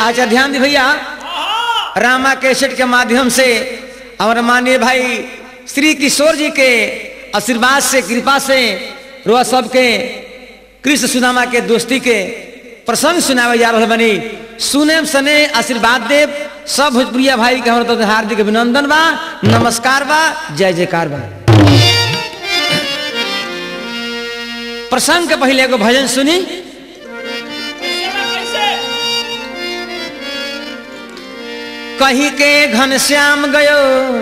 अच्छा ध्यान दी भैया रामा कैसेट के माध्यम से हमारे माननीय भाई श्री किशोर जी के आशीर्वाद से कृपा से रोआ सबके कृष्ण सुदामा के दोस्ती के प्रसंग सुनावे जा रहा बनी सुने सने आशीर्वाद देव सब भोजपुरिया भाई के हमारे तरफ से हार्दिक अभिनंदन बा नमस्कार बा जय जयकार बा प्रसंग के पहले एगो भजन सुनी कहीं के घनश्याम गयो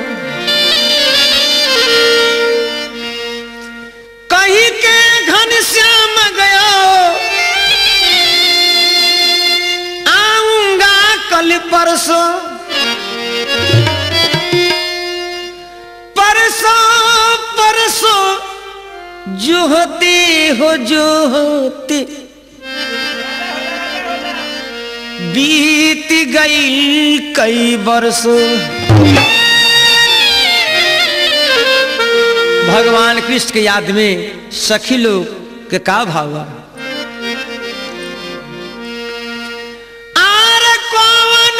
कहीं के घनश्याम गयो आऊंगा कल परसों परसों परसों जो होते हो जो होते बीत गई कई वर्षों भगवान कृष्ण के याद में सखी लोग के का भावा आर कौन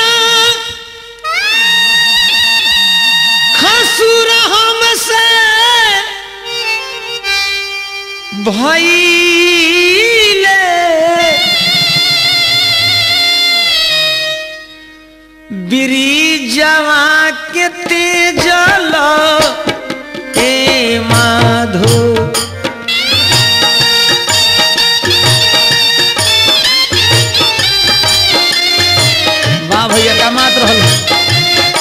खसुर हमसे भइले बिरिजवा के तेजल ए माधो वाह भैया का मात रहल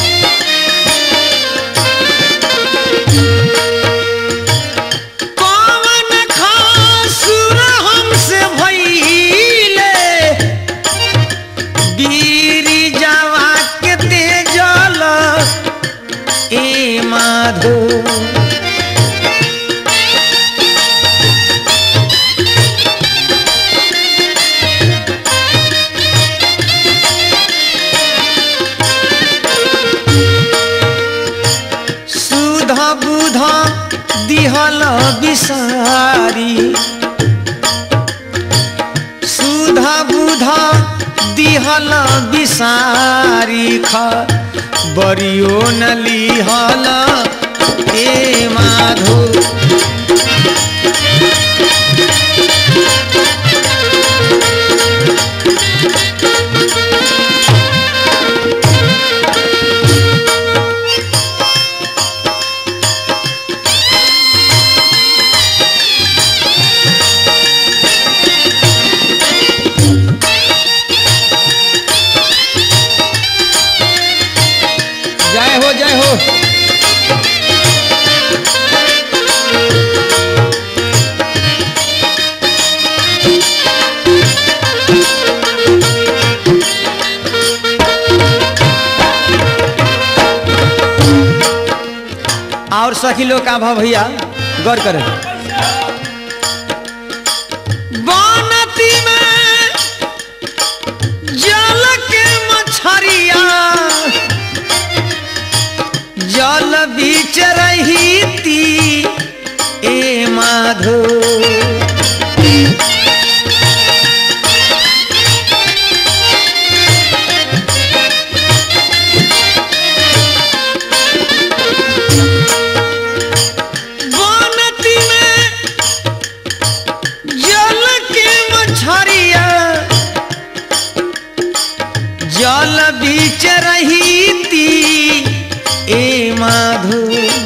कौन खासुर हमसे भइले बीरी जावा के तेजल ए माधो सुध बुध दिहल बिसारी सुध बुध दिहल बिसारी ख बरियो न लिहल ए माधो जय हो जय हो और सखी लोग का भाव भैया गौर करें बनती में जल के मछरिया जल बीच रही ती ए माधो बनती में जल के मछरिया जल बीच रही ती ए माधो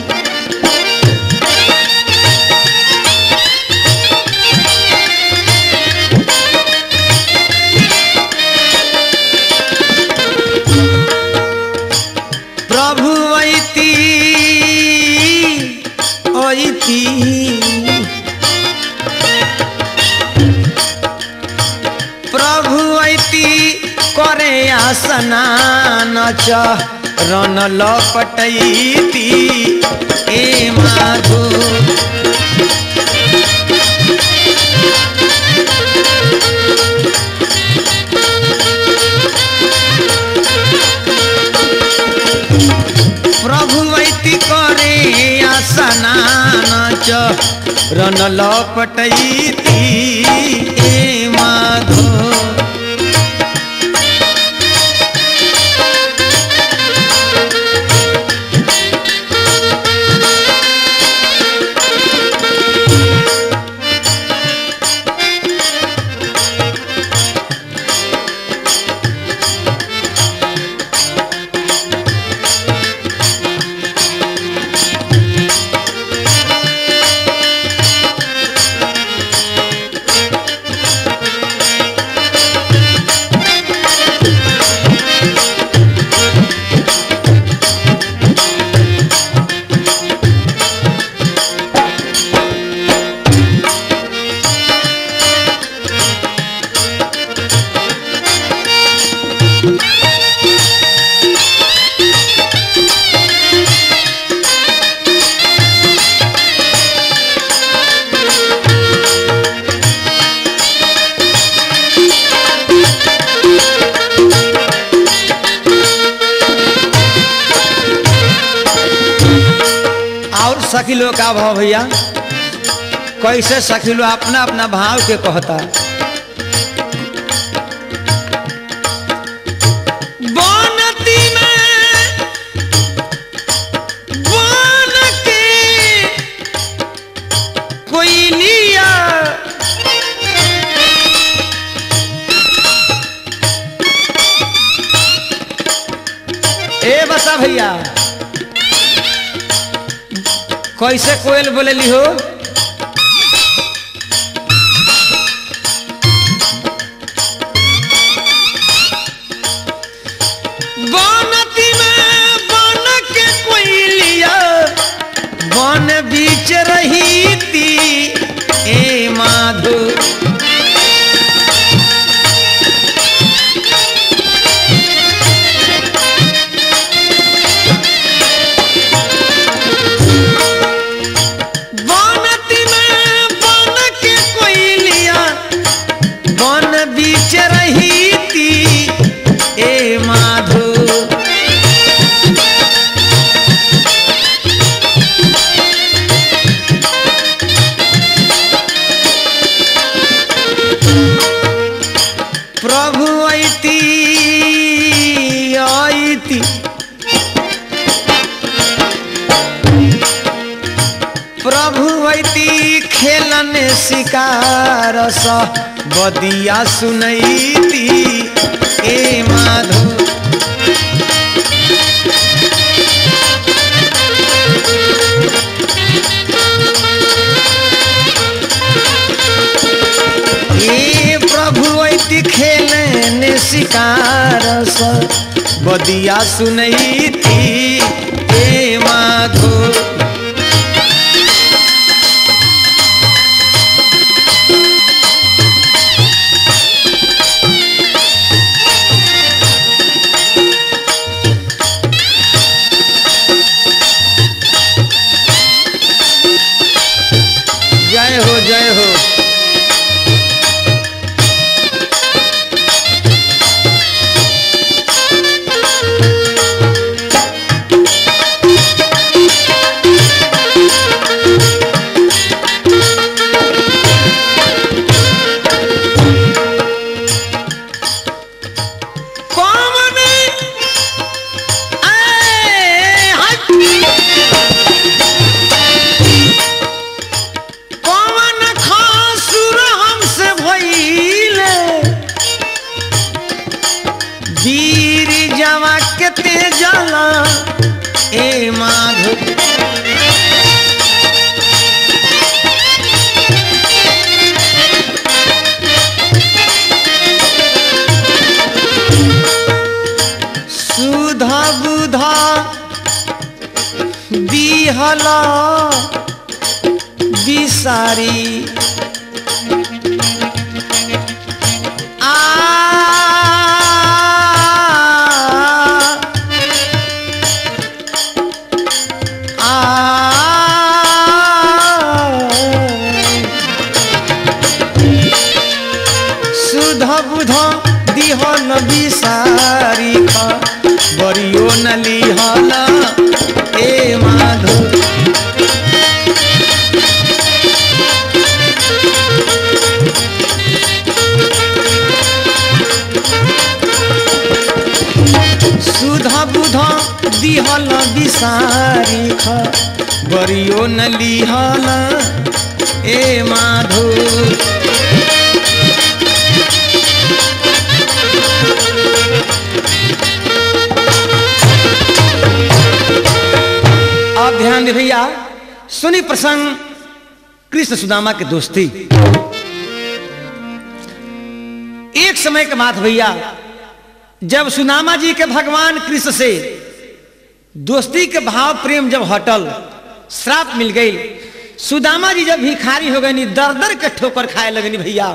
प्रभु ऐती ऐती प्रभु ऐती करे आसनान रन लपटैती ए माधो प्रभु ऐती करे आसनान रन लपटैती ए माधो सखी लोग का भाव भैया कैसे सखी लोग अपना अपना भाव के कहता बनती में बन के कोई लिया ए बता भैया कैसे कोयल बोलेली हो बनती में बन के कोई लिया बन बीच रही थी ए माधो बनती में बन के कोई लिया बन बीच रही थी ए माधो प्रभु ऐती ऐती प्रभु ऐती खेलन शिकार स बदिया सुनैती ए माधो ए प्रभु ऐती खेलन शिकार स बदिया सुनैती ए माधो जय हो जय हो कौन आए हट कौन खासुर हमसे भइले वीर जवा के तेजला ए माधो सुधा बुधा दिहला बिसारी आ सुध बुध दिहल बिसारी खा बरियो न लिहल ए माधो सुधा बुधा दिहल बिसारी खा बरियो न लिहल ए माधो अब ध्यान दे भैया सुनी प्रसंग कृष्ण सुदामा के दोस्ती एक समय के बात भैया जब सुदामा जी के भगवान कृष्ण से दोस्ती के भाव प्रेम जब हटल श्राप मिल गई सुदामा जी जब भिखारी हो गई दर दर के ठोकर खाए लगनी भैया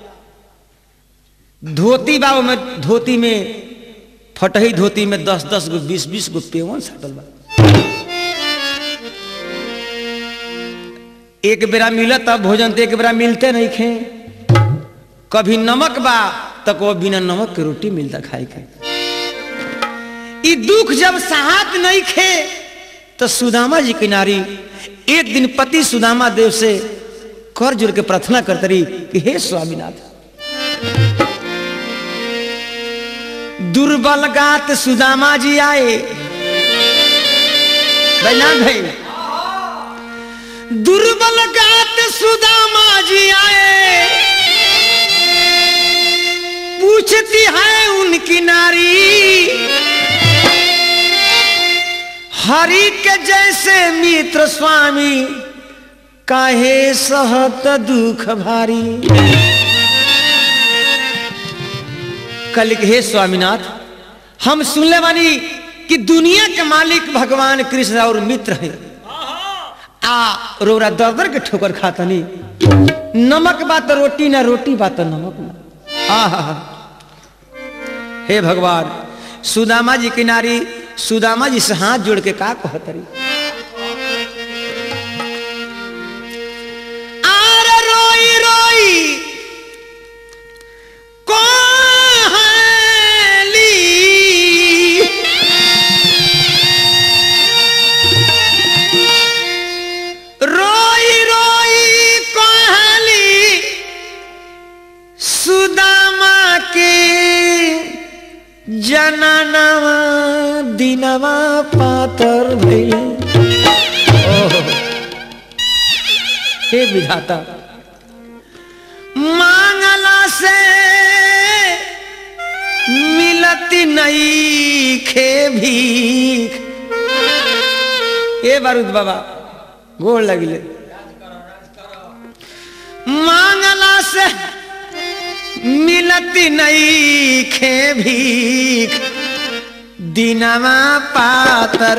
धोती बाबू में धोती में फटही धोती में दस दस गो बीस बीस गो पेवन सटल बा एक बेरा मिलत तब भोजन तो एक बेरा मिलते नहीं खे कभी नमक बा तक वो बिना नमक के रोटी मिलता खाए के ई दुख जब साहत नहीं खे तो सुदामा जी किनारी एक दिन पति सुदामा देव से कर जुड़ के प्रार्थना करते रही कि हे स्वामीनाथ दुर्बल गात सुदामा जी आए बैनाथ भाई दुर्बल गात सुदामा जी आए पूछती है उनकी नारी हरि के जैसे मित्र स्वामी काहे सहत दुख भारी कल हे स्वामीनाथ हम सुनले बानी कि दुनिया के मालिक भगवान कृष्ण और मित्र है आ रोरा दर दर के ठोकर खातनी नमक बात रोटी ना रोटी बात नमक ना आहा हे भगवान सुदामा जी की नारी सुदामा जी से हाथ जोड़ के का कहतरी आर रोई रोई कोहली रोई रोई कोहली सुदामा के जननवा दिनवा पातर भइले ओहो। हे विधाता मांगला से मिलती नहीं खे भीख ए बारूद बाबा गोड़ लगिले मांगला से मिलती नहीं खे भीख दिनवा पातर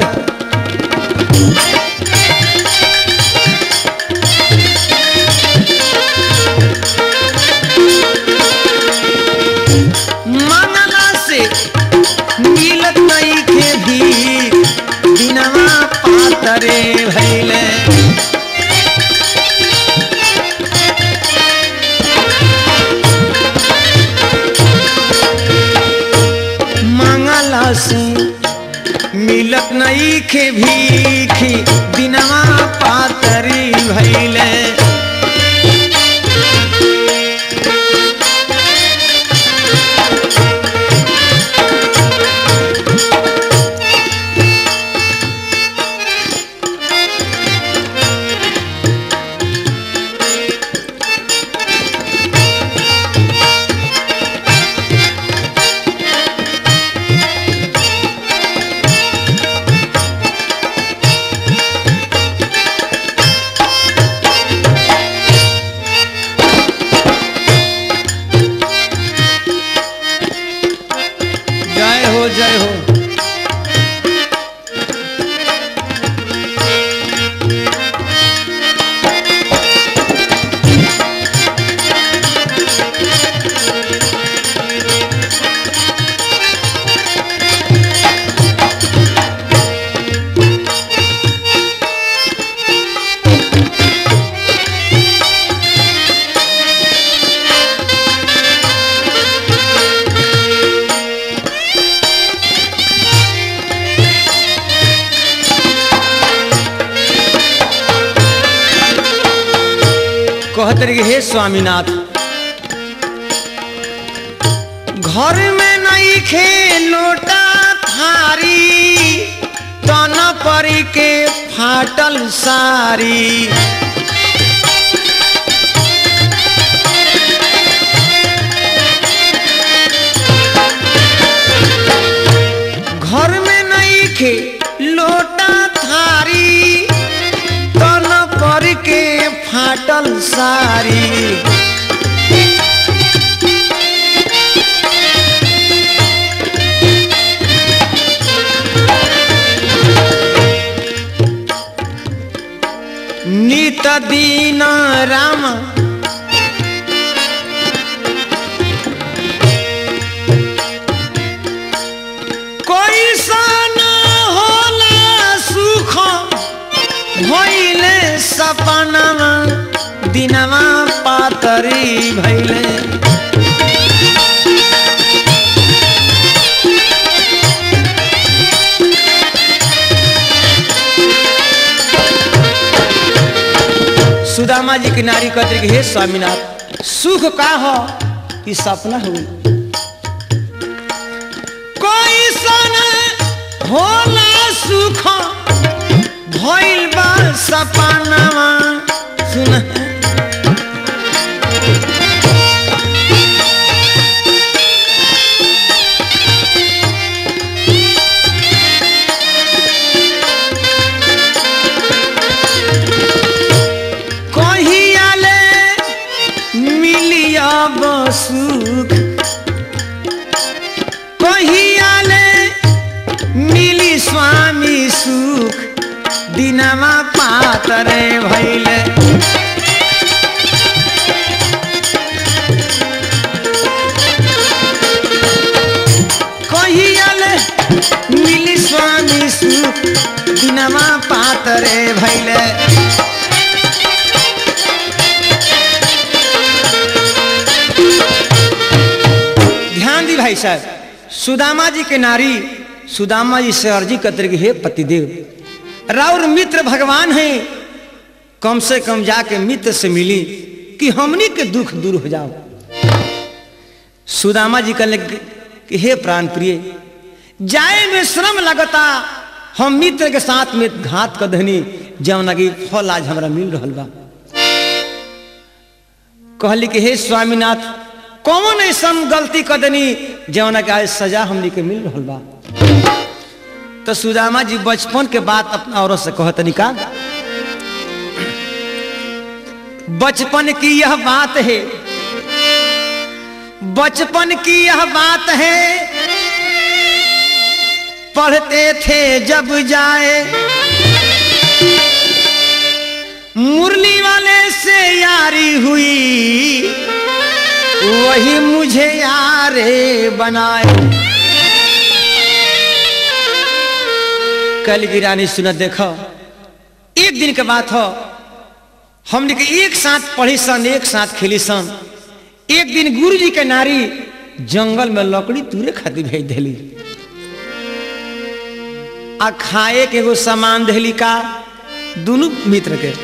मंगला से मिलत नहीं के भीख दिनवा पातरे भैले मंगला से मिलत नहीं के भीख दिनवा पातरी भैले जय हो जय हो कहत रही हे स्वामीनाथ घर में नहीं खे लोटा थारी तन परी के फाटल सारी घर में नहीं खे लोटा थारी तन पर के फाटल सारी नित दीन राम कोई सन होला सुख भइले सपनामा दिनमा पातरी भइले सुदामा जी की नारी कहते कि हे स्वामीनाथ सुख का हो कि सपना हो कोई सन होला सुख भइल बा सपनावा सुन कहियाले मिलिया सुख कहियाले मिली स्वामी सुख दिनमा पातरे भैले कहियाले मिली स्वामी सुख दिनमा पातरे भैले ध्यान दी भाई साहब सुदामा जी के नारी सुदामा जी से अर्जी करते कि हे पतिदेव राउर मित्र भगवान हैं कम से कम जाके मित्र से मिली कि हमनी के दुख दूर हो जाओ सुदामा जी कहले कि हे प्राण प्रिय जाए में श्रम लगता हम मित्र के साथ में घात कर दहनी जौन की फल आज हमरा मिल रहा बा कहली कि हे स्वामीनाथ कौन ऐसा गलती कर देनी जौन के आज सजा हमनी के मिल रहा बा तो सुदामा जी बचपन के बात अपना औरत से कहतनी का बचपन की यह बात है बचपन की यह बात है पढ़ते थे जब जाए मुरली वाले से यारी हुई वही मुझे यारे बनाए कल की रानी सुनत देखो एक दिन के बात हो हमने के एक साथ पढ़ी सन एक साथ खेली सन एक दिन गुरु जी के नारी जंगल में लकड़ी तूरे खातिर भेज दिली आ खाए के एगो सामान दिली का दोनों मित्र के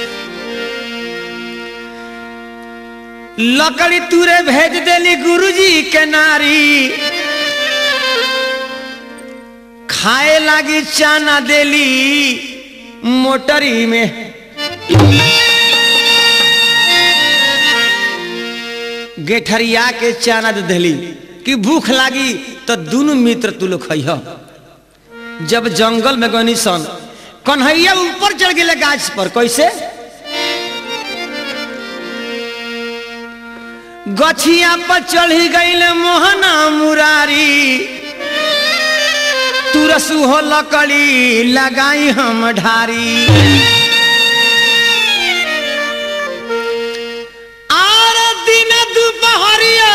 लकड़ी तूरे भेज दिली गुरु जी के नारी खाए लागी चाना देली मोटरी में गेठरिया के चाना दे दिली कि भूख लागी तो दोनों मित्र तू लोग खइह जब जंगल में गनी सन कन्हैया ऊपर चढ़ गए गाछ पर कैसे गछिया पर चढ़ी गई मोहना मुरारी तुरसु हो लकड़ी लगाई हम ढारी आर दिन दुपहरिया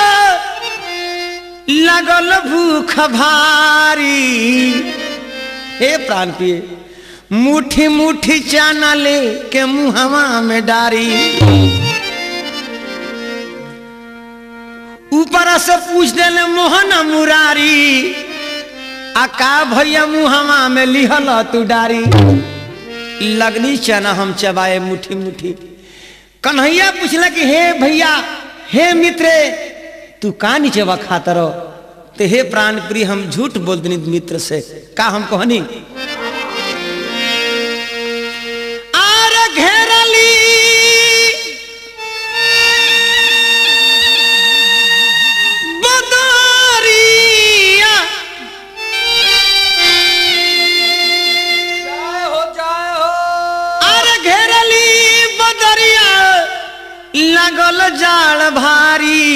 लगल भूख भारी हे प्राण पिए मुठी मुठी चाना ले के मुहवा में डारी ऊपर से पूछ दिले मोहन मुरारी आ का भैया मुहवा में लिहल तू डारी लगनी चना हम चबाए मुठी मुठी कन्हैया पूछला कि हे भैया हे मित्र तू का नीचे वा खाता रहो ते हे प्राण प्रिय हम झूठ बोल दनी मित्र से का हम कहनी आर घेरली बदरिया जय हो जय हो आर घेरली बदरिया लगल जाड़ भारी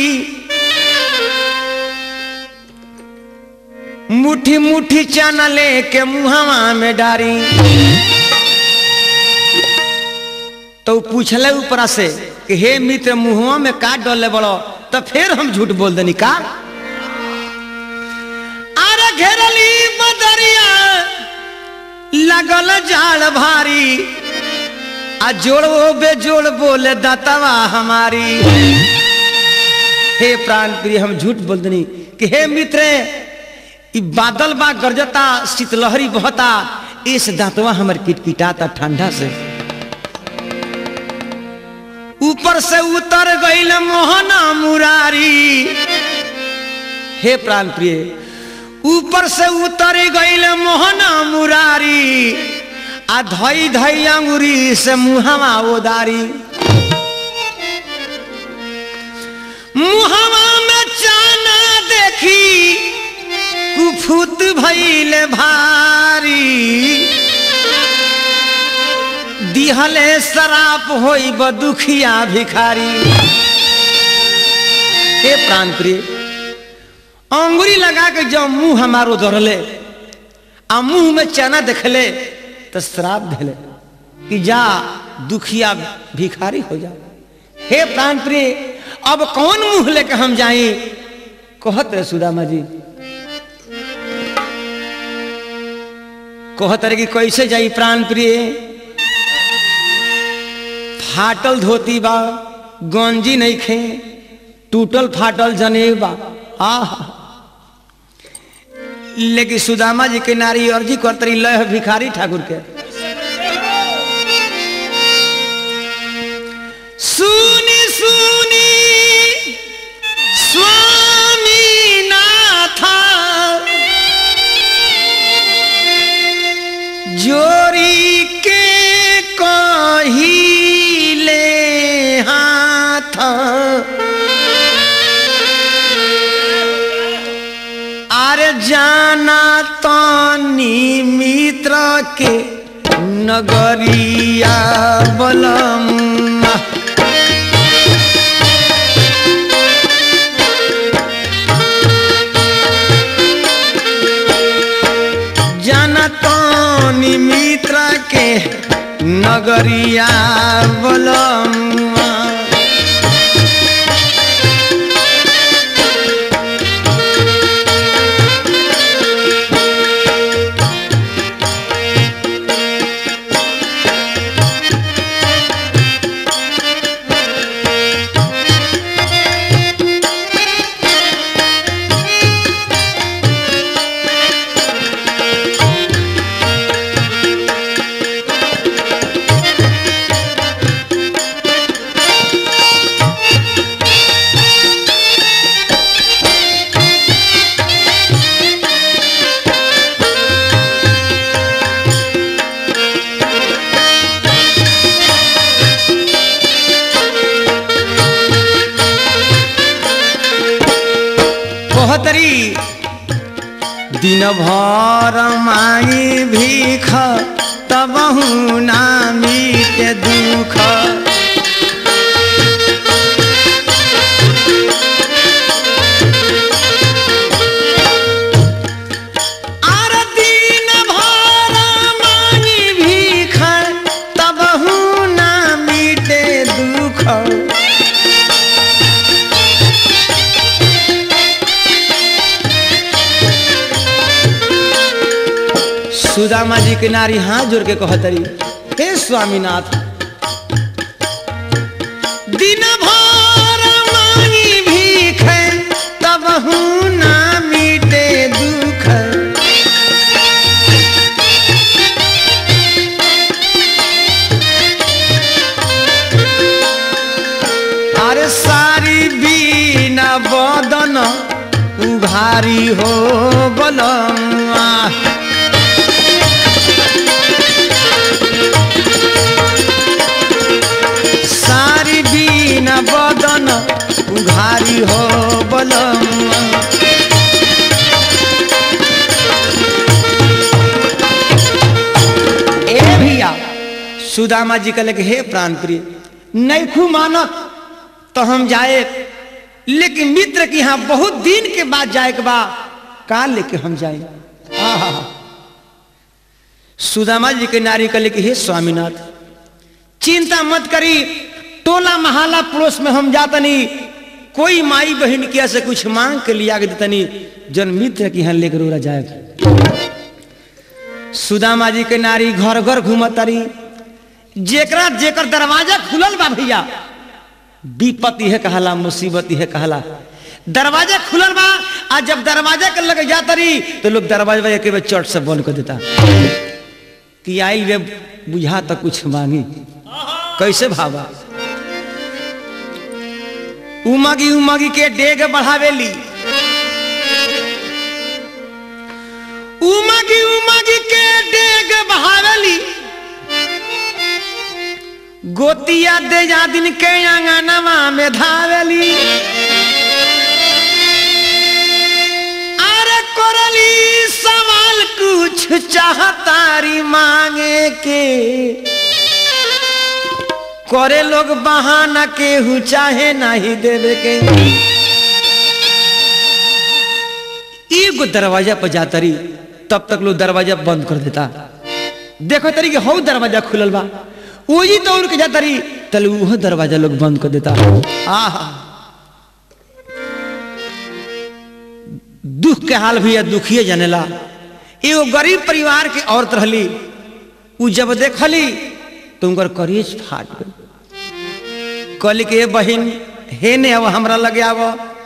मुठी मुठी चना लेके मुहवा में डारी तो पूछले ऊपरा से कि हे मित्र मुहवा में का डोले बड़ो तो फिर हम झूठ बोल देनी का अरे घेरली बदरिया लगल जाड़ भारी आ जोड़ो बेजोड़ बोले दातावा हमारी हे प्राण प्रिय हम झूठ बोल देनी कि हे मित्र ई बादल बा गरजता शीतलहरी बहता इस दांतवा हमर किटकिटाता ठंडा से ऊपर से उतर गईल मोहना मुरारी हे प्राण प्रिय ऊपर से उतर गईल मोहना मुरारी आ धई धई अंगुरी से मुहवा ओदारी मुहवा में चाना देखी कुफुत भइल भारी दिहले शराप होई दुखिया भिखारी हे प्राण प्रिय अंगुरी लगा के जब मुंह हमारो धरले आ मुंह में चना देखले तो श्राप दिले कि जा दुखिया भिखारी हो जा हे प्राण प्रिय अब कौन मुंह लेके हम जाई कहत रहे सुदामा जी कहत रहे कि कैसे जाई प्राण प्रिय फाटल धोती बा गंजी नहीं खे टूटल फाटल जनेब बा आह लेकिन सुदामा जी के नारी अर्जी करतरी लय भिखारी ठाकुर के सुनी सुनी स्वामी नाथा जोरी के कहिले हाथ अरे जाना तनी मित्र के नगरिया बलम जाना तनी मित्र के नगरिया बलम कहतरी दिन भर मांगी भीख तब ना मीटे दुख आर दिन भर मांगी भीख तब ना मीटे दुख सुदामा जी के नारी हाथ जोड़ के कहतरी हे स्वामीनाथ दिन भर मांगी भीख तब ना मीटे दुख अरे सारी बीना बदन उघारी हो बलमा सारी बीना बदन उघारी हो बलम ए भैया सुदामा जी कहले कि हे प्राण प्रिय नैखू मानत तो हम जाए लेकिन मित्र के यहाँ बहुत दिन के बाद जाए के बा का लेके हम जाए आहा सुदामा जी के नारी कहले कि हे स्वामीनाथ चिंता मत करी टोला महाला पड़ोस में हम जातनी कोई माई बहन किया से कुछ मांग के लिया के देतनी जन मित्र की यहाँ लेकर उड़ा जाए सुदामा जी के नारी घर घर घूमत तारी जेकरा जेकर दरवाजा खुलल बा भैया विपत यह कहला मुसीबत यह कहला दरवाजा खुलल बा आ जब दरवाजा के लगे जाता रही तो लोग दरवाजा एक बेर चट से बंद कर देता कि आइल वे बुझा तो कुछ मांगी कैसे भावा उमगी उमगी के डेग बढ़ावेली उमगी उमगी के डेग बढ़ावेली गोतिया दे जा दिन के अंगनवा में धावेली अरे कोरली सवाल कुछ चाहतारी मांगे के करे लोग बहाना केहू चाहे नहीं देवे के एगो दरवाजा पर जाता रही तब तक लोग दरवाजा बंद कर देता देखो तरी कि हौ दरवाजा खुलल बा वही दौड़ के जाता रही तल वह दरवाजा लोग बंद कर देता आहा दुख के हाल भी दुखिए जानेला एगो गरीब परिवार के औरत रहली उ जब देखली तो उनकर करीज फाट गई कहली कि बहन हे ने अब हमरा लगे आव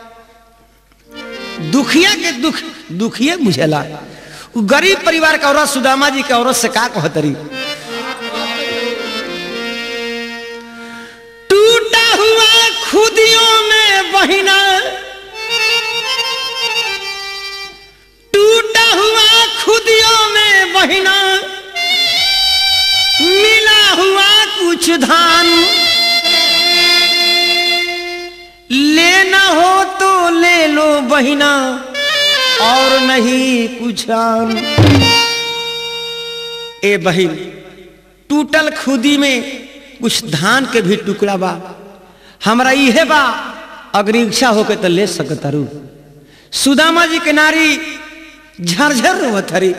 दुखिया के दुख दुखिए बुझेला उ गरीब परिवार के औरत सुदामा जी के औरत से का कहतरी टूटा हुआ खुदियों में बहिना टूटा हुआ खुदियों में बहिना मिला हुआ कुछ धान लेना हो तो ले लो बहिना और नहीं कुछ आन ए बहिन टूटल खुदी में कुछ धान के भी टुकड़ा बा हमरा इहे बा अगर इच्छा होके तो ले सकत रू सुदामा जी के नारी झरझर रोवत हरी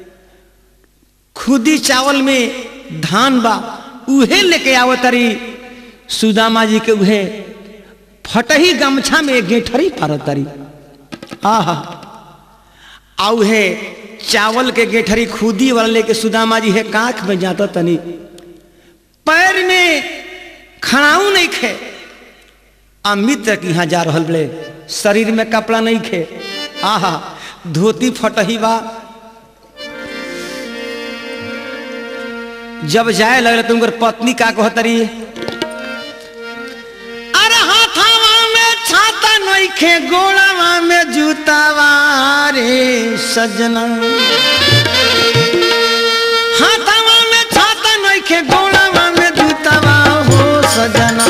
खुदी चावल में धान बा उहे लेके आवत हरी सुदामा जी के उहे फटही गमछा में गेठरी पारत हरी आहा आ उहे चावल के गेठरी खुदी वाला लेके सुदामा जी है काख में जाता तनी पैर में खड़ाऊ नहीं खे आ मित्र के यहाँ जा रहल बड़े शरीर में कपड़ा नहीं खे आहा धोती फटही बा जब जाए लगल तो उनकर पत्नी का कहतरी अरे हाथावा में छाता नहीं खे गोड़ावा में जूतावा रे सजना हाथावा में छाता नहीं खे गोड़ावा में जूतावा हो सजना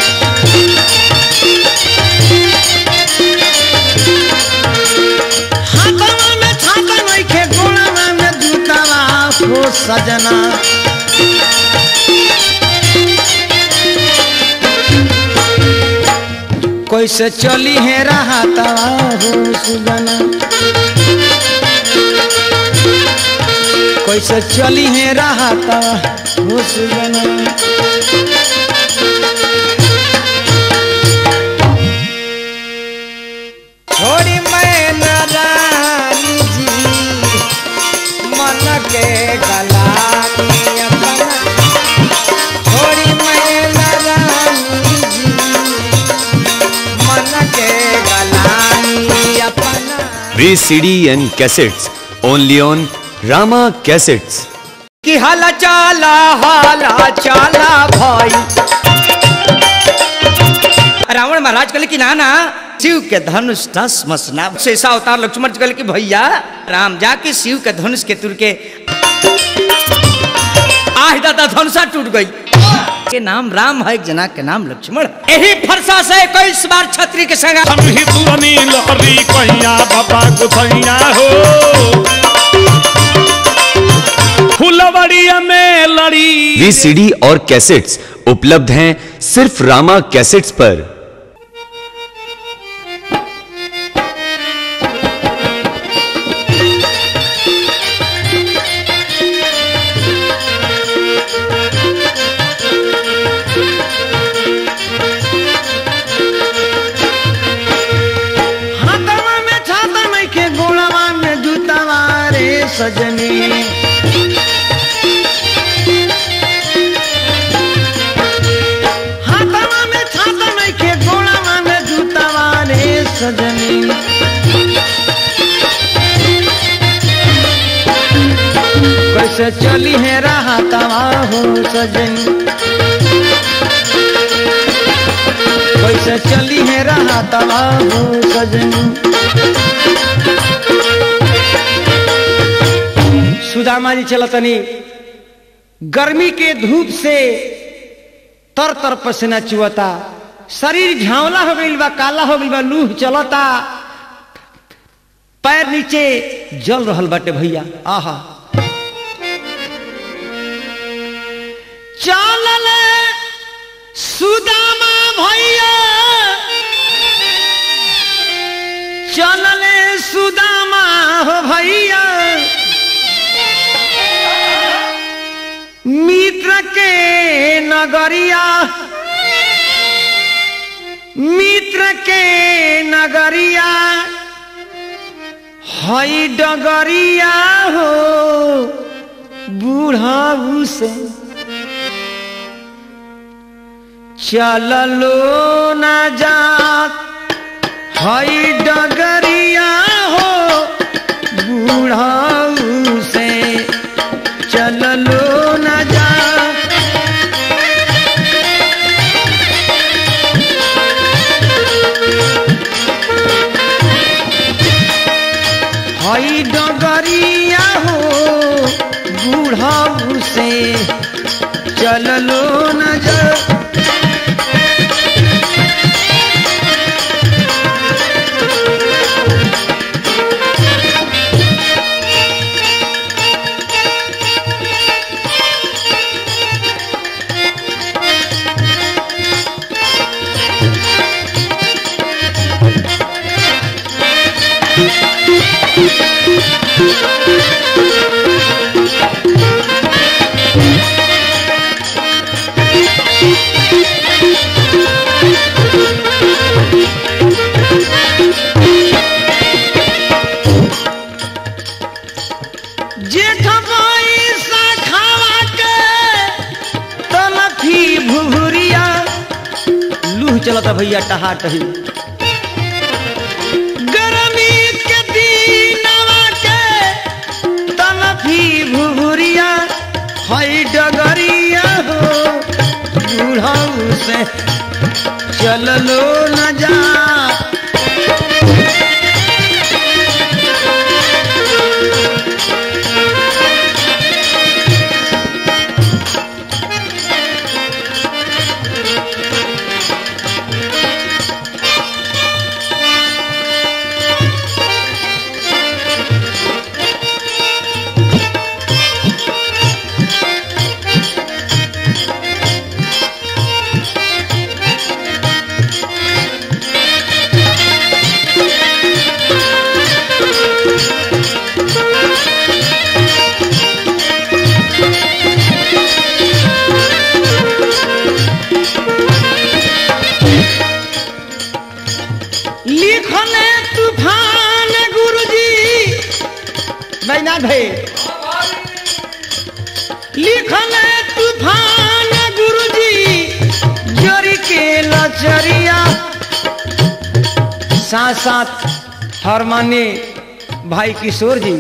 हाथावा में छाता नहीं खे गोड़ावा में जूतावा हो सजना कैसे चली है रहता हो सुगना कैसे चली है रहता हो सुगना छोड़ी मैं नारानी जी मन के गलानी अपना छोड़ी मैं नारानी जी मन के गलानी अपना VCD and cassettes only on Rama Cassettes. कि हाला चाला हाला चाला भाई रावण महाराज कहले कि ना ना शिव के धनुष दस मसना शेषा अवतार लक्ष्मण जी कहले कि भैया राम जाके शिव के धनुष के तुर के आह दादा धनुषा टूट गई के नाम राम है एक जना के नाम लक्ष्मण है। यही फरसा से इक्कीस बार छत्री के संग हम ही पुरानी लहरी कहिया बाबा गुथैया हो फुलवड़िया में लड़ी VCD और कैसेट्स उपलब्ध हैं सिर्फ रामा कैसेट्स पर हाथवा में छाता नहीं के गोड़वा में जूतावा रे सजनी हाथवा में छाता नहीं के गोड़वा में जूतावा रे सजनी कैसे चली है राहतवा हो सजनी कैसे चली है रहा तबाहू सजनी सुदामा जी चलतनी गर्मी के धूप से तर तर पसीना चुअता शरीर झावला हो गइल बा काला हो गइल बा लूह चलता पैर नीचे जल रहल बाटे भैया आहा चलल सुदामा भैया चलल सुदामा हो भैया मित्र के नगरिया मित्र के नगरिया हई डगरिया हो बूढ़ा से चललो न जात हई डगरिया हो बूढ़ा से चललो न जात हई डगरिया हो बूढ़ा से चललो न जा जेठ पैसा खावा के तलफी भुभुरिया लूह चलता भैया टहा टही गरमी के दिनवा के तलफी भुभुरिया हई डगरिया हो बूढ़ऊ से चललो न जा लिखले तूफान गुरुजी बैना भाई लिखले तूफान गुरुजी जोरी के लचरिया साथ साथ हरमाने भाई किशोर जी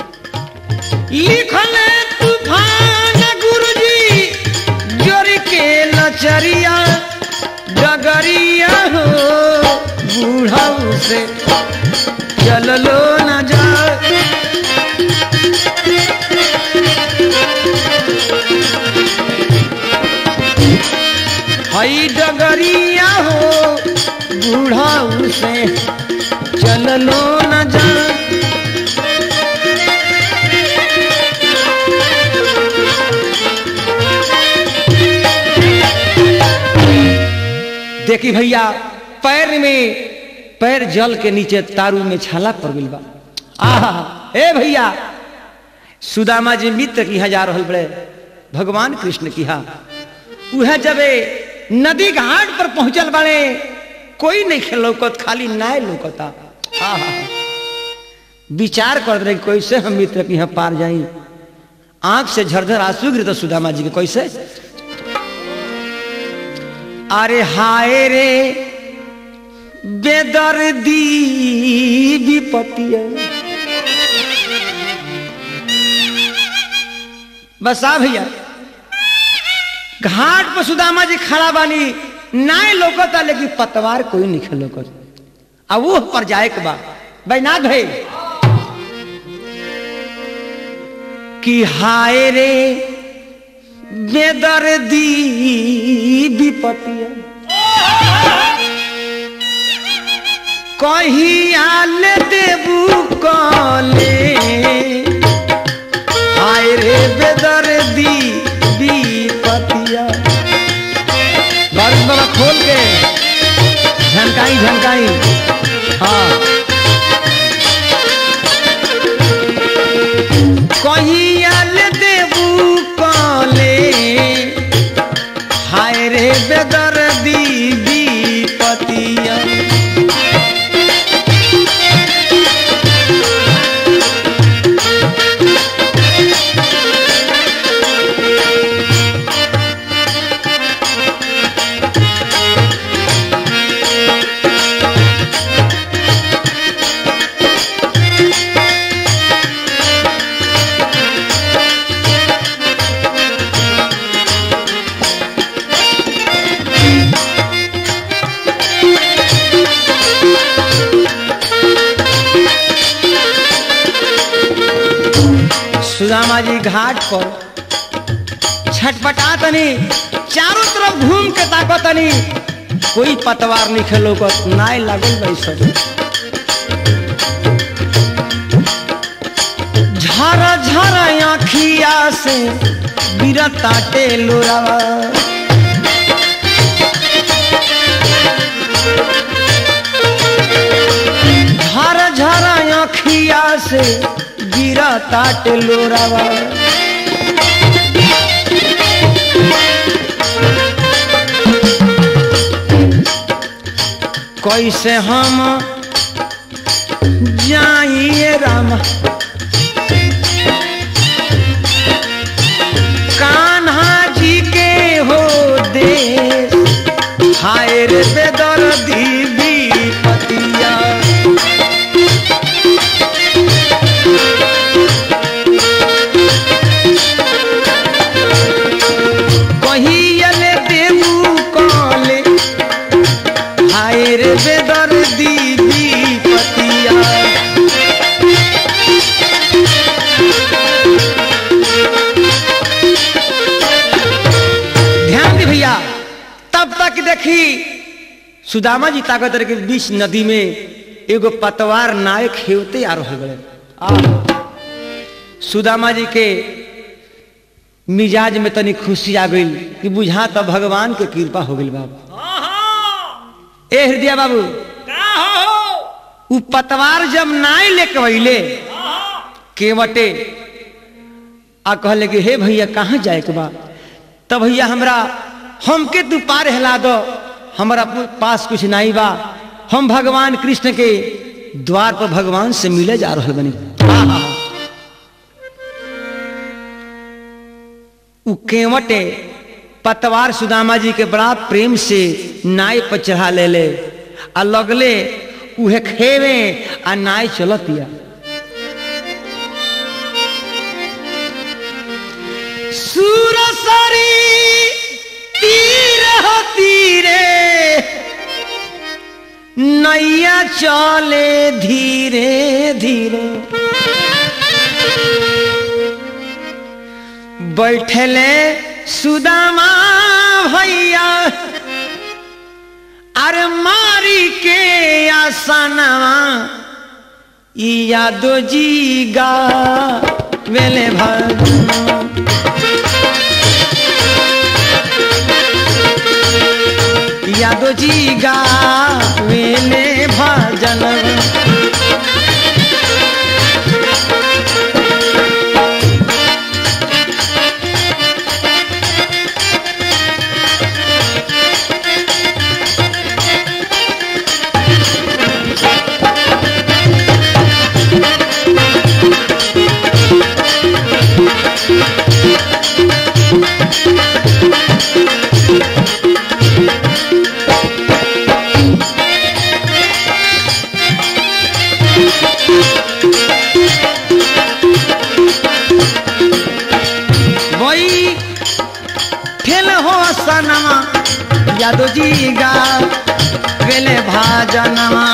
लिखले तूफान गुरुजी जोरी के लचरिया डगरिया हो बूढ़ऊ से चललो न जा हई डगरिया हो बूढ़ऊ से चललो न जा देखी भैया पैर में पैर जल के नीचे तारू में छाला पड़ गई बा आहा ए भैया सुदामा जी मित्र की जा रहल बड़े भगवान कृष्ण की हा उहे जबे नदी घाट पर पहुंचल बड़े कोई नहीं खेल लौकत खाली नाय लौकता आहा विचार कर रहे कैसे हम मित्र की यहाँ पार जाई आंख से झरझर आंसू गिरता सुदामा जी के कैसे अरे हाय रे बेदर्दी विपत्ति बस आ भैया घाट पर सुदामा जी खड़ा बानी नाय लोकता लेकिन पतवार कोई नहीं लोकत आ वो पर जाए के बा बैनाथ भाई कि हाय रे बेदर्दी विपतिया कहियाल देबू कले हाय रे बेदर्दी विपतिया बारिश बाबा खोल के झनकाई झनकाई हाँ कहियाल देबू कले हाय रे बेदर्दी विपतिया सुदामा जी घाट पर छटपटा तनी चारों तरफ घूम के ताको तनी कोई पतवार नहीं खेलो को नाय लागल भाई सब झर झर आखिया से बिरताटे लोरावा झर झर आखिया से गिरा ताट लोरावा कैसे हम जाइए राम कान्हा जी के हो देश हाय रे बेदर्दी विपतिया कहियले देबू कले हाय रे बेदर्दी विपतिया ध्यान दी भैया तब तक देखी सुदामा जी ताकत के बीच नदी में एगो पतवार नायक खेवते आ रहे गए सुदामा जी के मिजाज में तनी खुशी आ गई कि बुझा तो भगवान के कृपा हो गई बाबू ए हृदय बाबू उ पतवार जब नाय लेके अइले केवटे आ कहले कि हे भैया कहाँ जाए के बा तब भैया हमरा हमके तू पार हिला दो हमारा पास कुछ नहीं बा हम भगवान कृष्ण के द्वार पर भगवान से मिले जा रहे बनी आहा। उ केवटे पतवार सुदामा जी के बड़ा प्रेम से नाय पर चढ़ा ले ले आ लगले उहे खेवे आ नाय चलतिया सुरसरी तीर हो तीरे नैया चले धीरे धीरे बैठले सुदामा भैया अरे मारी के आसनवा ई यादो जी गा वेले भगवान यादव जी गावेले भजन यादव जी गा वेले भाजनवा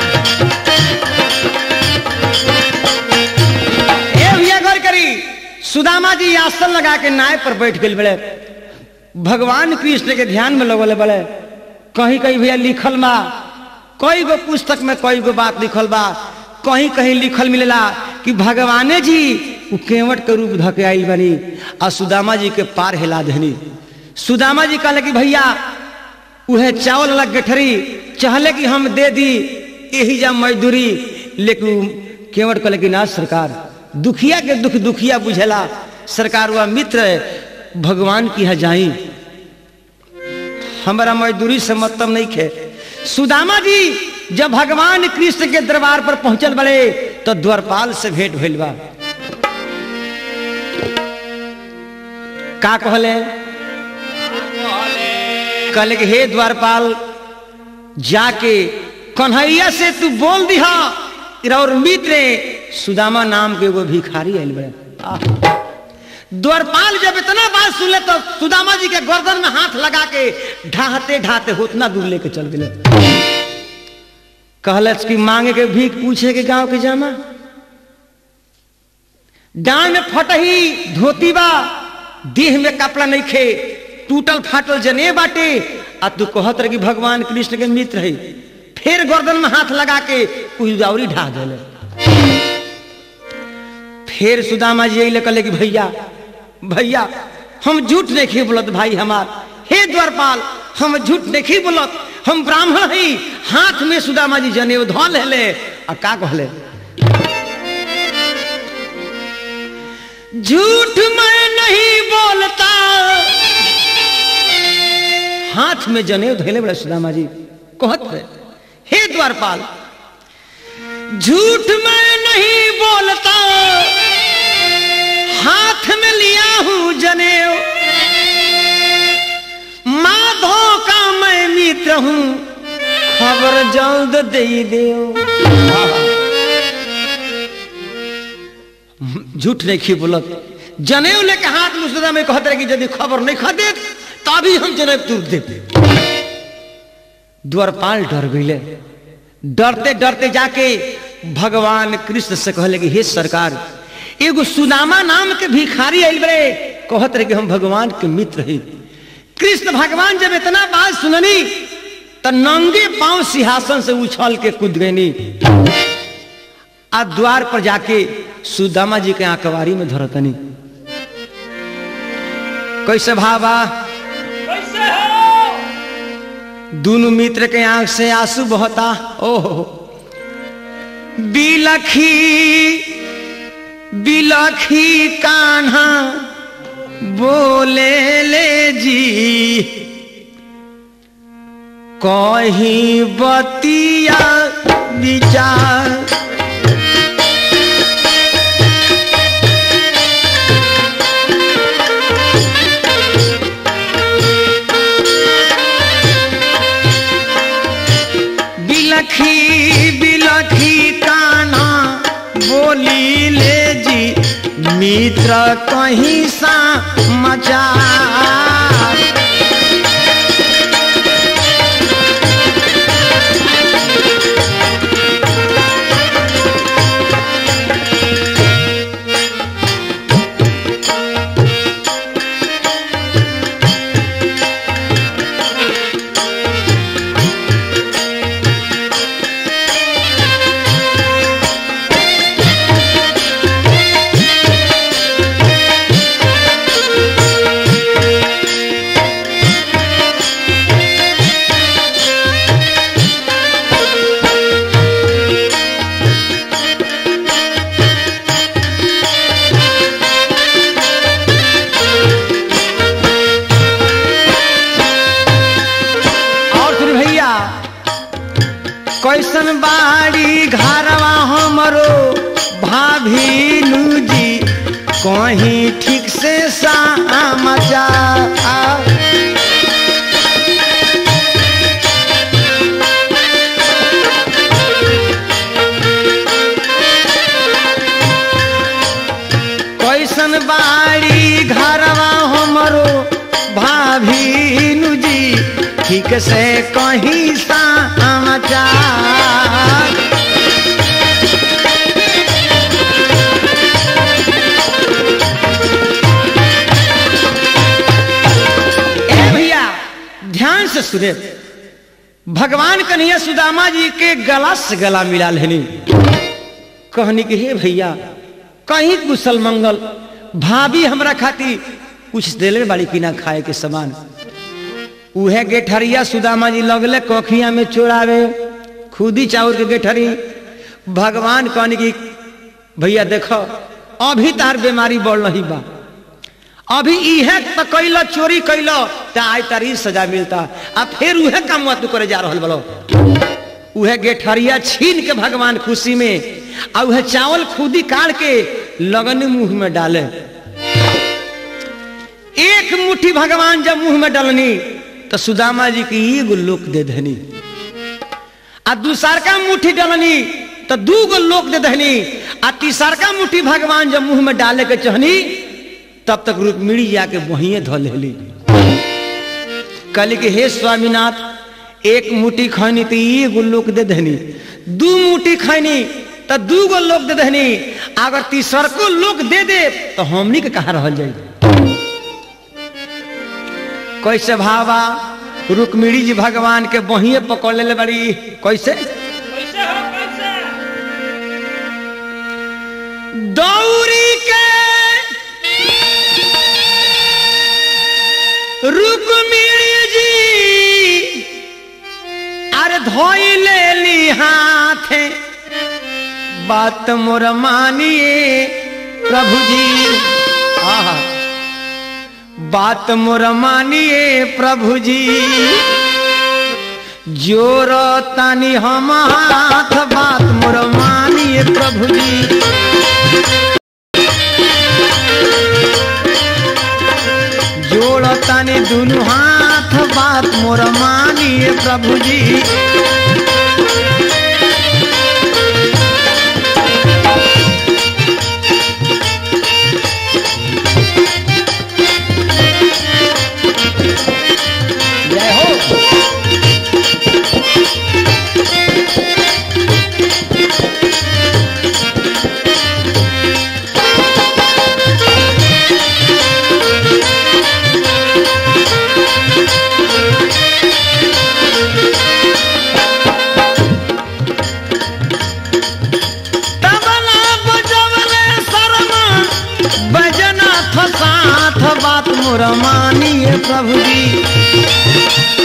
ए भैया गौर करी सुदामा जी आसन लगा के नाय पर बैठ गए बड़े भगवान कृष्ण के ध्यान में लगल बड़े कहीं कहीं भैया लिखल बा कई गो पुस्तक में कई गो बात लिखल बा कहीं कहीं लिखल मिलेला कि भगवाने जी उ केवट के रूप धके आइल बनी आ सुदामा जी के पार हिला देनी सुदामा जी कहले कि भैया उहे चावल लग गठरी चाहले कि हम दे दी यही जा मजदूरी लेकिन केवट कहले कि ना सरकार दुखिया के दुख दुखिया बुझेला सरकार वह मित्र है भगवान की है जाई हमारा मजदूरी से मतलब नहीं खे सुदामा जी जब भगवान कृष्ण के दरबार पर पहुंचल बड़े तो द्वारपाल से भेंट भइल बा का कहले कहले कि हे द्वारपाल जाके कन्हैया से तू बोल दिहा और मित्र सुदामा नाम के एगो भिखारी आयल बड़े आह। द्वारपाल जब इतना बात सुनले तो सुदामा जी के गर्दन में हाथ लगा के ढाहते ढाहते उतना दूर लेके चल गए कहलस कि मांगे के भीख पूछे के गांव के जामा डांड में फटही धोती बा देह में कपड़ा नहीं खे टूटल फाटल जने बाटे आ तू कहत रही भगवान कृष्ण के मित्र है फिर गर्दन में हाथ लगा के उजावरी ढा दिले फिर सुदामा जी यही कहले कि भैया भैया हम झूठ नहीं बोलत भाई हमार हे द्वारपाल हम झूठ नहीं बोलत हम ब्राह्मण हई हाथ में सुदामा जी जनेऊ धो ले आ का कहले झूठ मैं नहीं बोलता हाथ में जनेऊ धैले बड़े सुदामा जी कहत रहे हे द्वारपाल झूठ मैं नहीं बोलता हाथ में लिया हूं जनेऊ माधो का मैं मित्र हूं खबर जल्द दे दो झूठ नहीं खी बोलत जनेऊ लेके हाथ में सुदा में कहते रहे कि यदि खबर नहीं खा दे तभी हम जनेऊ तुर देते द्वारपाल डर गईले डरते डरते जाके भगवान कृष्ण से कहले कि हे सरकार एगो सुदामा नाम के भिखारी आइल बड़े कहत रहे कि हम भगवान के मित्र हैं कृष्ण भगवान जब इतना बात सुननी तो नंगे पांव सिंहासन से उछल के कूद गईनी आ द्वार पर जाके सुदामा जी के आंकवारी में धरतनी कैसे भावा कैसे हो दोनों मित्र के आंख से आंसू बहता ओहो बिलखी बिलखी कान्हा बोले ले जी कहीं बतिया विचार बिलखी बिलखी काना बोली ले जी मित्र कहीं सा मचा और फिर भैया कैसन बाड़ी घरवा हमरो भाभी जी कहीं ठीक से सामचा कैसन बाड़ी घरवा हमरो भाभी जी ठीक से कहीं समाचार ए भैया ध्यान से सुने भगवान कन्हैया सुदामा जी के गला से गला मिला लेनी कहनी कि हे भैया कहीं कुशल मंगल भाभी हमरा खाती कुछ देले बाड़ी कि ना खाए के सामान उहे गेठरिया सुदामा जी लगले कोखिया में चोरावे खुदी चाउर के गेठरी भगवान कहनी कि भैया देखो अभी तार बीमारी बढ़ रही बा अभी इहे तो कैलो चोरी कैलो तो आज तारी सजा मिलता आ फिर उहे काम तू करे जा रहल बलो उहे गेठरिया छीन के भगवान खुशी में आ उहे चावल खुदी काट के लगन मुंह में डाले एक मुट्ठी भगवान जब मुंह में डालनी तो सुदामा जी की एगो लोक दे देनी आ दूसरका मुट्ठी डालनी तो दू गो लोक दे देनी आ तीसरका मुट्ठी भगवान जब मुंह में डाले के चहनी तब तक रुक्मिणी जाके वहीं धो लेली कहली कि हे स्वामीनाथ एक मुट्ठी खैनी तो एगो लोक दे देनी दू मुट्ठी खैनी तो दू गो लोक दे देनी अगर तीसरको लोक दे दे तो हमनी के कहा रह जाई कैसे भावा रुक्मिणी जी भगवान के बहिए पकड़ ले बड़ी कैसे कैसे हो कैसे दौरी के रुक्मिणी जी अरे धोई ले ली हाथे बात मोर मानिए प्रभु जी आहा बात मोर मानिए प्रभु जी जोर तानी हम हाथ बात मोर मानिए प्रभु जी जोड़ तानी दुनु हाथ बात मोर मानिए प्रभु जी जय हो तबला बजवले शर्मा बजना साथ बात मोर मानिए प्रभु जी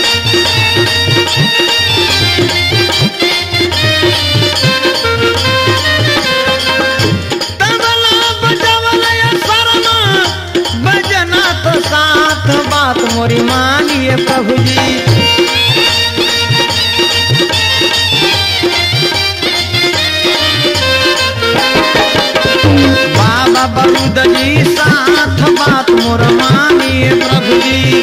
तबला बजवले शर्मा बजना साथ बात मोरी मानिए प्रभु जी बाबा बरुद जी साथ बात मोर मानिए प्रभु जी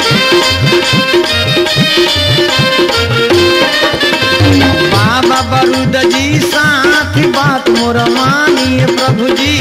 बाबा बरुद जी साथ बात मोर मानिए प्रभु जी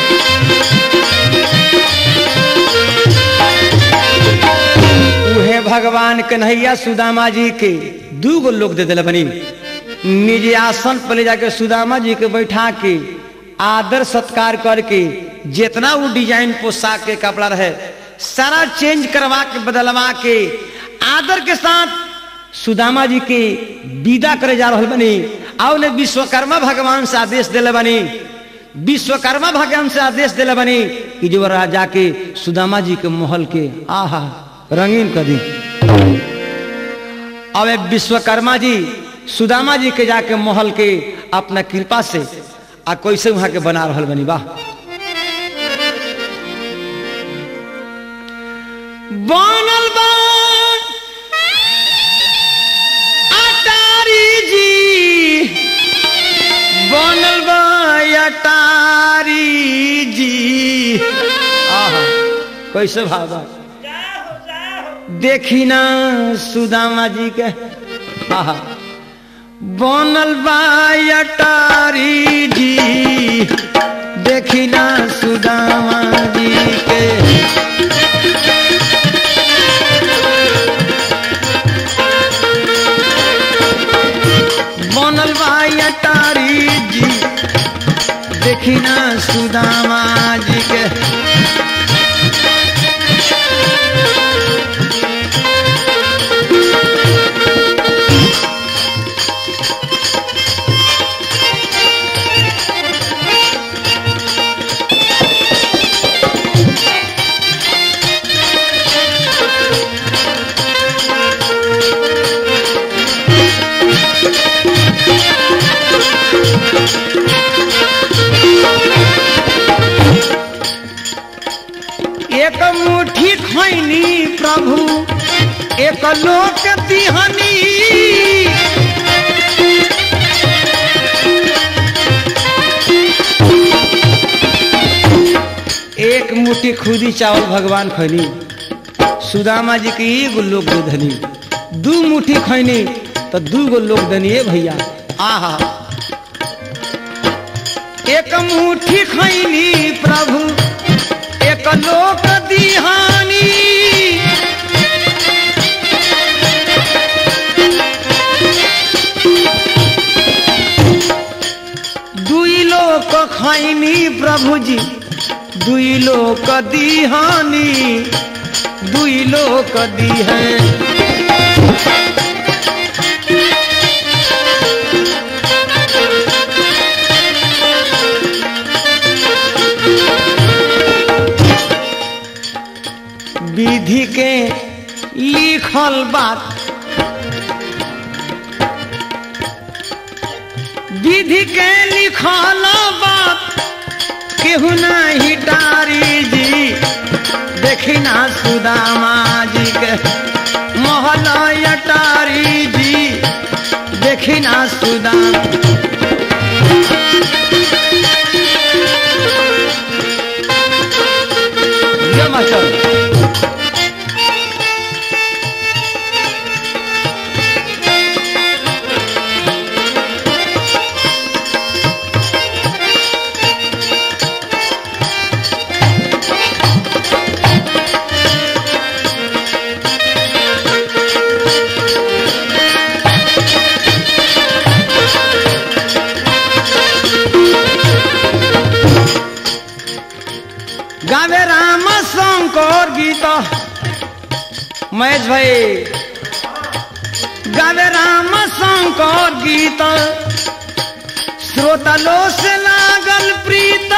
उहे भगवान कन्हैया सुदामा जी के दू गो लोग दे दिले बनी निज आसन पर ले जाके सुदामा जी के बैठा के आदर सत्कार करके जितना वो डिजाइन पोशाक के कपड़ा रहे सारा चेंज करवा के बदलवा के आदर के साथ सुदामा जी के विदा करे जा रहा बनी आओ ने विश्वकर्मा भगवान से आदेश दिले बनी विश्वकर्मा भगवान से आदेश दिले बनी कि जो राजा के सुदामा जी के महल के आहा रंगीन कर दी अब एक विश्वकर्मा जी सुदामा जी के जाके महल के अपना कृपा से आ कैसे वहां के बना रहल बनी वाह बनल बा अटारी जी बनल बा अटारी जी आहा कैसे भावा जाओ जाओ देखी ना सुदामा जी के आहा बनल बा अटारी जी देखी ना सुदामा जी के सुदामा जी के एक मुट्ठी खैनी प्रभु एक लोक दिहनी एक मुट्ठी खुदी चावल भगवान खैनी सुदामा जी के एगो लोक दे धनी दू मुट्ठी खैनी तो दू गो लोक दनी ए भैया आहा एक मुट्ठी खैनी प्रभु एक लोक दिहानी दुई लोक खैनी प्रभु जी दुई लोक दिहानी दुई लोक दिहन विधि के लिखल बात विधि के लिखल बात केहू नहीं टारी जी देखी ना सुदामा जी के महल अटारी जी देखी ना सुदामा जय मास्टर गावे राम शंकर गीत महेश भाई गावे राम शंकर गीत श्रोता लो से लागल प्रीत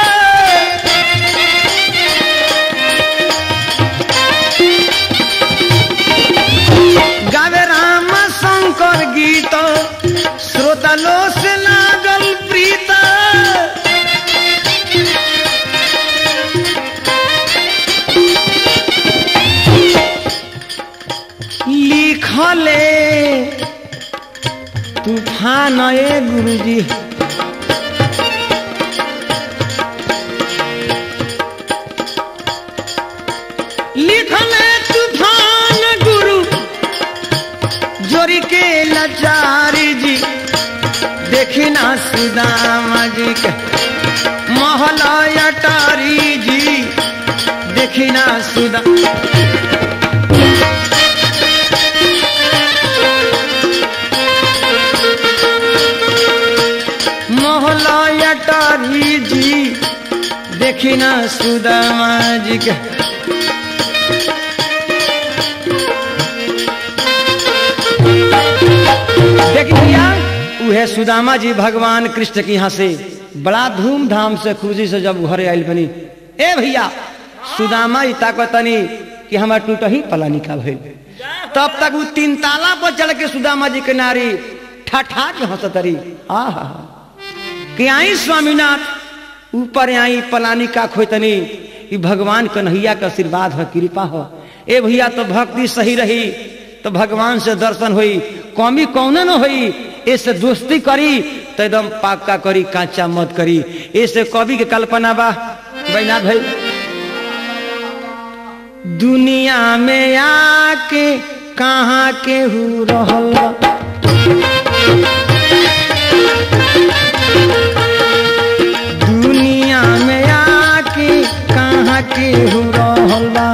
गावे राम शंकर गीत श्रोता लो से लागल प्रीत लिखले तूफान ए गुरुजी लिखले तूफान गुरु जोरी के लाचारी जी देखी ना सुदामा जी के महला अटारी जी देखी ना सुदा मोहला अटारी जी देखी ना सुदामा जी के देखी भैया उहे सुदामा जी भगवान कृष्ण के यहाँ से बड़ा धूमधाम से खुशी से जब घरे आयल बनी ए भैया सुदामा ई ताकतनी कि हमार टूट ही पलानी का भइल तब तक वो तीन ताला पर चढ़ के सुदामा जी के नारी ठाठा के हंसतरी आहा कि आई स्वामीनाथ ऊपर आई पलानी का खोतनी ई भगवान कन्हैया का आशीर्वाद हो कृपा हो ए भैया तो भक्ति सही रही तो भगवान से दर्शन हुई कमी कौन न हुई ऐसे दोस्ती करी तो एकदम पाक्का करी काचा मत करी ऐसे कवि के कल्पना बा बैना भाई दुनिया में आके कहाँ के हु रहल दुनिया में आके कहाँ के हु रहल बा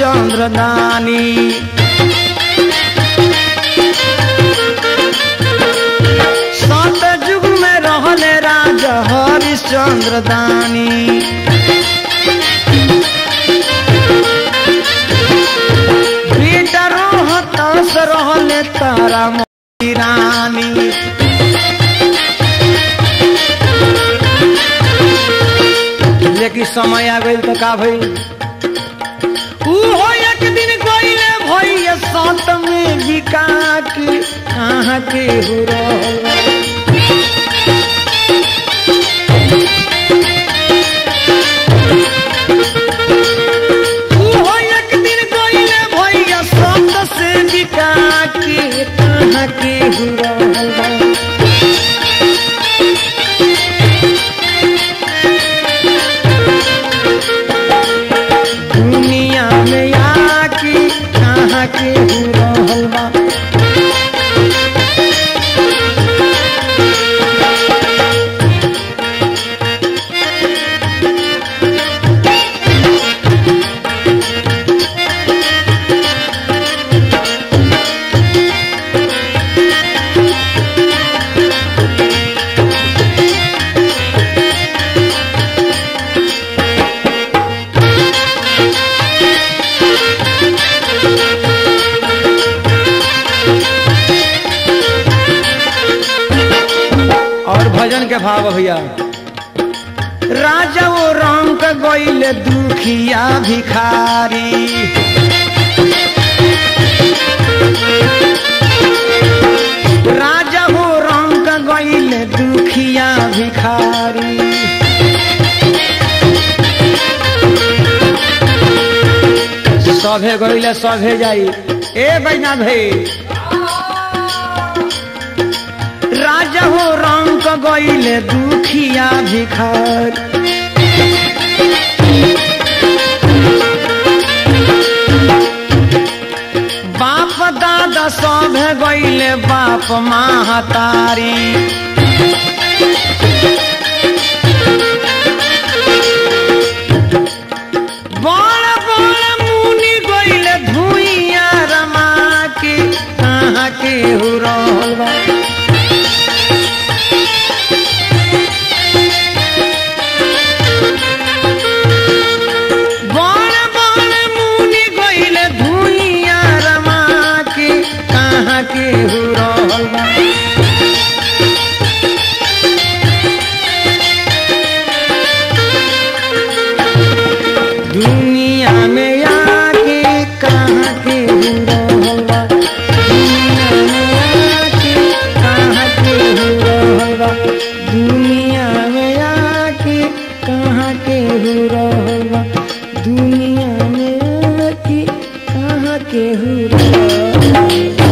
हरिश्चंद्र दानी सत युग में रहले राजा हरिश्चंद्र दानी बेटा रोहतास रहले तारा मोती रानी लेकिन समय आ गई तो का भई ऊ हो एक दिन गईले भैया सात में बिका के कहाँ के हो रहल ऊ हो एक दिन गईले भैया सात से बिका के कहाँ के हो रहल बा। दुनिया में आके कहाँ के हो रहल बा और भजन के भाव भैया राजा वो राम का गईले दुखिया भिखारी राजा हो राम का गईले दुखिया भिखारी सभे गईले सभे जाई ए बैना भाई राजा हो राम का गईले दुखिया भिखार बाप दादा सब गईले बाप महतारी बड़ बड़ मुनि गईले धुइया रमा के कहाँ के हो रहल बा बड़ बड़ मुनि गईले धुइया रमा के कहाँ के हो रहल बा दुनिया में आके कहाँ के हो रहल बा दुनिया में आके कहाँ के हो रहल बा दुनिया में आके कहाँ के हो रहल बा दुनिया में आके कहाँ के हो रहल बा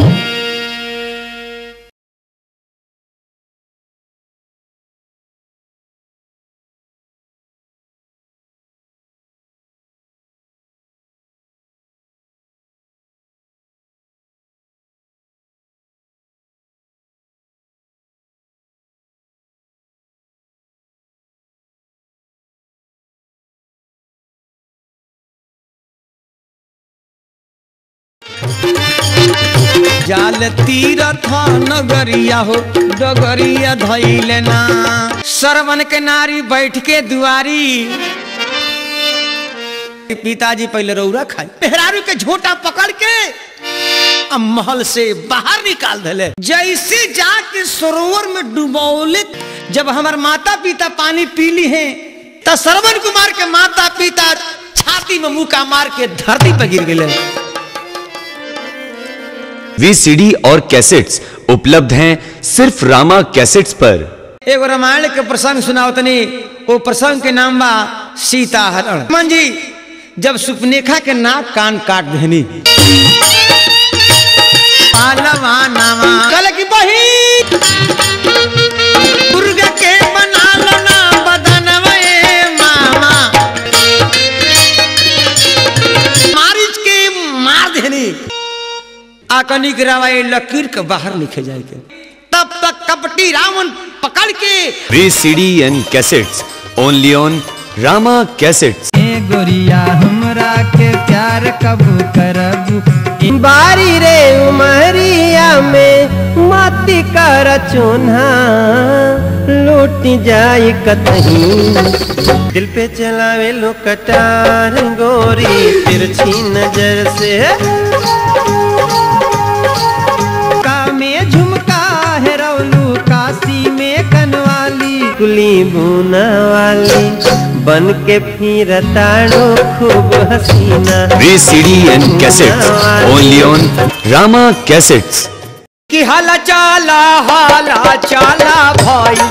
जाल तीरथ नगरिया हो डगरिया धैले ना सरवन के नारी बैठ के दुआरी पिताजी पहले रौरा खाई पेहरारू के झोटा पकड़ के अब महल से बाहर निकाल दिले जैसे जाके सरोवर में डुबौले जब हमार माता पिता पानी पीली हैं तो सरवन कुमार के माता पिता छाती में मुका मार के धरती पर गिर गए वीसीडी और कैसेट्स उपलब्ध हैं सिर्फ रामा कैसेट्स पर एगो रामायण के प्रसंग सुनाओ तनी वो प्रसंग के नाम बा सीता हरण मन जी जब सुपनेखा के नाक कान काट देनी पालवा नामा कल की बही दुर्गा के बना लो ना बदनवा ए मामा मारिच के मार देनी आकनी गिरावा लकीर के बाहर लिखे जाए के तब तक कपटी रावण पकड़ के VCD and cassettes only on Rama cassettes ए गोरिया हमरा के प्यार कबू करबू बारी रे उमरिया में मती कर चोन्हा लूट जाई कतही दिल पे चलावे लो कटार गोरी तिरछी नजर से का में झुमका है रौलू काशी में कनवाली कुली बुना वाली बन के फिर ताड़ो खूब हसीना VCD and cassettes only on Rama cassettes कि हाला चाला हाला चाला भाई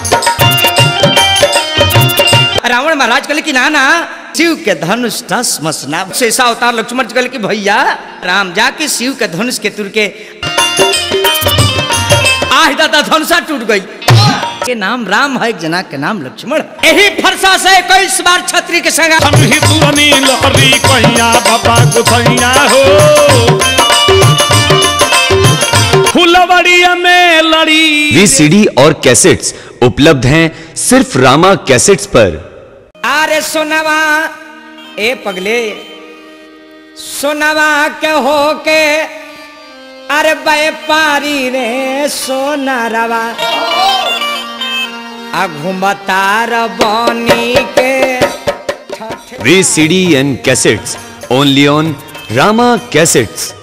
रावण महाराज कहले कि नाना शिव के धनुष दस मसना शेषा अवतार लक्ष्मण जी कहले कि भैया राम जाके शिव के धनुष के तुर के आह दादा धनुषा टूट गई के नाम राम है एक जना के नाम लक्ष्मण है। यही फरसा से इक्कीस बार छत्री के संग हम ही पुरनी लहरी कहिया बाबा गुथैया हो फुलवड़िया में लड़ी वे सीडी और कैसेट्स उपलब्ध हैं सिर्फ रामा कैसेट्स पर अरे सोनवा ए पगले सोनवा के हो के अरे व्यापारी रे सोनारवा आ घुमतार बनी के VCD and cassettes only on Rama cassettes